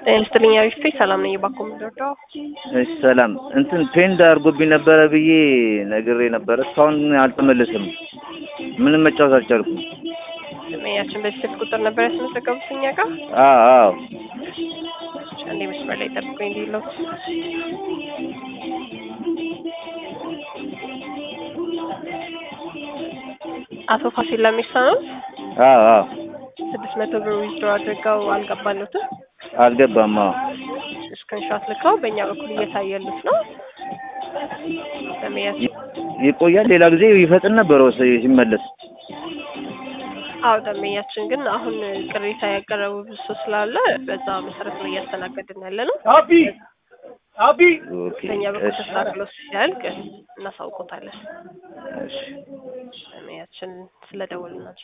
ስትልኛ ቢፌ ሰላም ነኝ። ባኮ ምንደርዳው እሺ ሰላም እንትን ፔንድ አድርጎብኝ ነበረ ብዬ ነግሬ ነበረ። እስካሁን አልተመለሰም። ምንም መጫወት አልቻልኩም። ያችን በዚህ ስልክ ቁጥር ነበር ያስመዘገቡት እኛ ጋር። አዎ አዎ አንዴ መስመር ላይ ጠብቁኝ እንዲለው አቶ ፋሲል ለሚሳ ነው። አዎ አዎ ስድስት መቶ ብር ዊዝድሮ አድርገው አልገባሉትም። አልገባም። አዎ ስክሪንሾት ልከው በእኛ በኩል እየታየሉት ነው። ለመያዝ ይቆያል። ሌላ ጊዜ ይፈጥን ነበር ወስ- ሲመለስ። አዎ ደንበኛችን ግን አሁን ቅሬታ ያቀረቡ ብዙ ሰው ስላለ በዛ መሰረት ነው እያስተናገድን ያለ ነው። ኦኬ በእኛ በኩል እሺ ተስተካክሎ ሲያልቅ እናሳውቆታለን። እሺ ደንበኛችን ስለደወሉናቸው